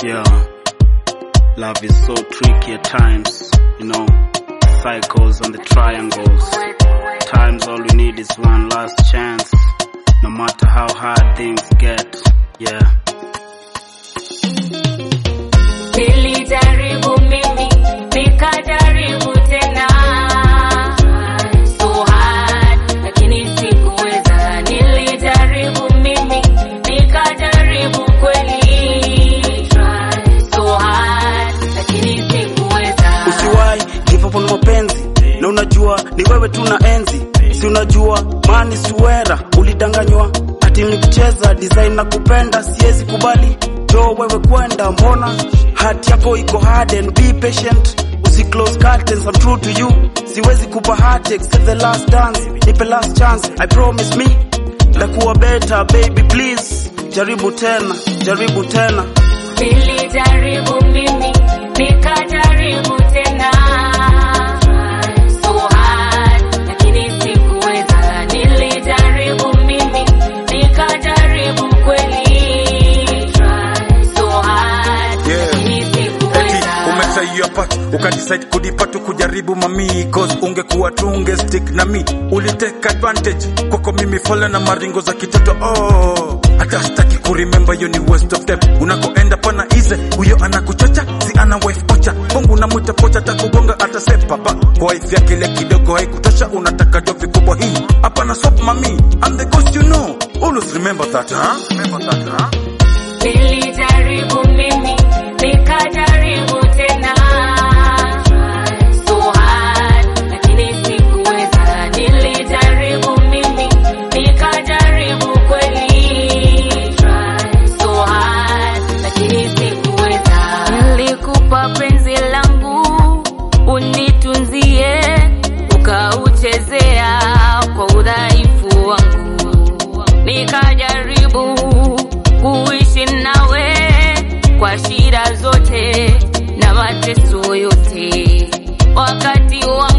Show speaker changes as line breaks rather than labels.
Yeah, love is so tricky at times, you know, cycles and the triangles. Times all we need is one last chance, no matter how hard things get. Yeah.
Nilijaribu mimi, nikajaribu tena. So hard, lakini sikuweza. Nilijaribu mimi, nikajaribu kweli. So hard, lakini sikuweza.
Usiwahi give up on mapenzi, na unajua ni wewe tu na enzi, si unajua mani suera, ulidanganywa ati ni kucheza design na kupenda, siwezi kubali jo wewe kwenda, mbona hati yako iko hard and be patient Usi close curtains, I'm true to you. Siwezi kupa heart except the last dance. Nipe last chance, I promise me. Ndakuwa better, baby please. Jaribu tena, jaribu tena.
Nilijaribu mimi, nikajaribu tena. So hard, lakini sikuweza. Nilijaribu mimi, nikajaribu kweli. So hard,
Yeah.
lakini
Eti
sikuweza.
umesaia pat ukadecide kudipa tu kujaribu mami cause ungekuwa tu unge stick na mi ulitake advantage kwako mimi fole na maringo za kitoto oh hata sitaki kuremember yo ni waste of time unakoenda pana ize huyo anakuchocha si ana wife ocha bongo namwita pocha takugonga atasepa ba kwa wife yake ile kidogo haikutosha unataka jo vikubwa hii hapana sop mami I'm the ghost you know always remember that huh? remember that huh?
Nilijaribu mimi, nikajaribu tena. So hard, lakini sikuweza. Nilijaribu mimi, nikajaribu kweli. So hard, lakini sikuweza. Nilikupa penzi langu, unitunzie, ukauchezea kwa udhaifu wangu. Nikajaribu kuishi nawe kwa shida zote na mateso yote, wakati wa